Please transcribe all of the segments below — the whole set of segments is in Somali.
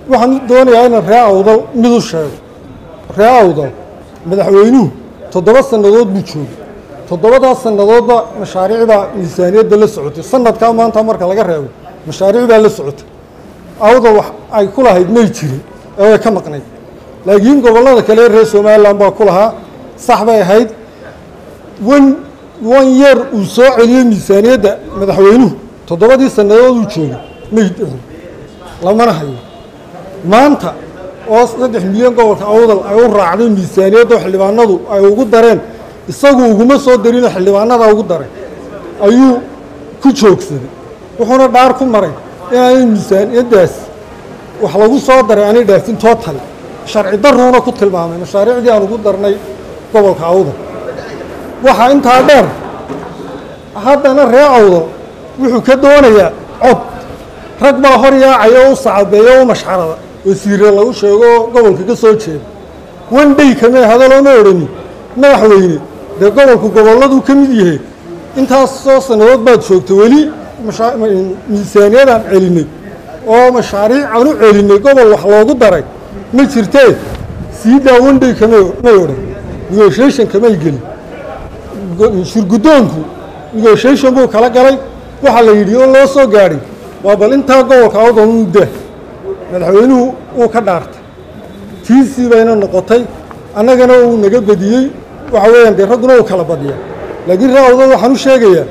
waxaan doonayaa inaan ree awdal mid u sheego ree awdal madaxweynuhu toddoba sannadood buu joogay toddobadaas sannadoodba mashaariicbaa miisaaniyadda la socotay sanadkaa maanta marka laga reebo mashaariic baa la socotay awdal wax ay ku lahayd may jirin ee way ka maqnayd laakiin gobollada kale reer somalilan baa ku lahaa sax bay ahayd wan wan yeer uu soo celiyey miisaaniyadda madaxweynuhu toddobadii sannadood uu joogay may dhicin lamana hayo maanta oo saddex milyan gobolka awdal ay u raacday miisaaniyadda xildhibaanadu ay ugu dareen isagu uguma soo darino xildhibaanada ugu daray ayuu ku joogsaday wuxuuna dhaar ku maray inaanay miisaaniyaddaas wax lagu soo daray aanay dhaafin total sharci daruuna ku tilmaamay mashaariicdii aan ugu darnay gobolka awdal waxaa intaa dheer haddana ree awdal wuxuu ka doonayaa cod rag baa hor yaacaya oo u sacabeeya o u mashxarada wasiire lagu sheego oo gobolka ka soo jeeda wan dhey kamee hadalooma odhani madaxweyne dee gobolku gobolladuu ka mid yahay intaasoo sannadood baad joogta weli miisaaniyadaan celinay oo mashaariic aan u celinay gobol wax loogu daray ma jirtee sii daa wan dhey kamay may odhan negotiation kamay gelin shirguddoonku negotiation buu kala galay waxaa la yidhi oo loo soo gaadhay waa bal intaa gobolka awdal mudda madaxweynuhu wuu ka dhaartay tiisii bayna noqotay annagana uu naga badiyey waxa weeyaan dee ragguna uu kala badiya laakiin ree awdal waxaan u sheegayaa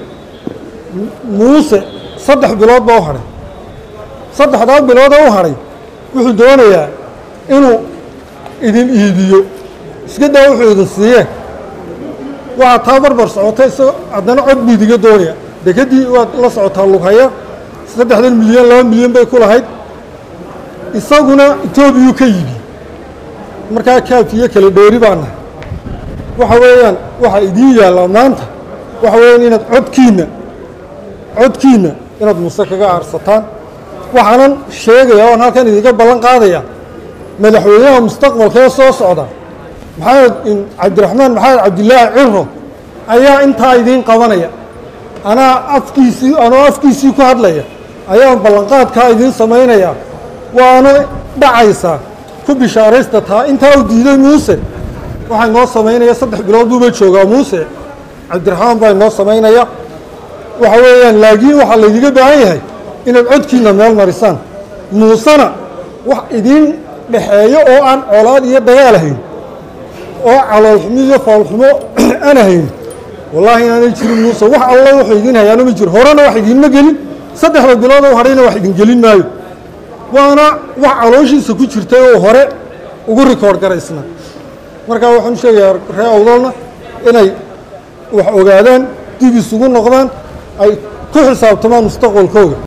muuse saddex bilood baa u hadhay saddexdaa biloodee u hadhay wuxuu doonayaa inuu idin iibiyo iska daa wuxuu idin siiyee waxaa taa barbar socotay isagoo haddana cod buu idiga doonaya dekedii waad la socotaa lughaya saddexdan milyan laba milyan bay ku lahayd isaguna etoobiyuu ka yimi markaa kaafiyo kala dheeri baa nahay waxa weeyaan waxaa idiin yaallaa maanta waxa weeyaan inaad codkiinna codkiinna inaad muuse kaga aarsataan waxaanan sheegayaa oon halkan idiga ballan qaadaya madaxweynaha mustaqbalkee soo socda maxamed cabdiraxmaan maxamed cabdilaahi ciro ayaa intaa idiin qabanaya anaa afkiisii anoo afkiisii ku hadlaya ayaan ballanqaadkaa idiin samaynayaa waana dhacaysaa ku bishaaraysta taa intaa uu diiday muuse waxaa inoo samaynaya saddex bilood buuba joogaa muuse cabdiraxmaan baa inoo samaynaya waxa weeyaan laakiin waxaa laydiga baahan yahay inaad codkiinna meel marisaan muusena wax idiin dhexeeyo oo aan colaad iyo dagaal ahayn oo caloolxumo iyo foolxumo aan ahayn wallaahi inaanay jirin muuse wax alla wuxuu idiin hayaano ma jiro horena wax idiinma gelin saddexda bilood oo hadhayna wax idin gelin maayo waana wax calooshiisa ku jirtay oo hore ugu rikoord garaysna markaa waxaan u sheegayaa ree awdalna inay wax ogaadaan dib isugu noqdaan ay ku xisaabtamaan mustaqbalkooga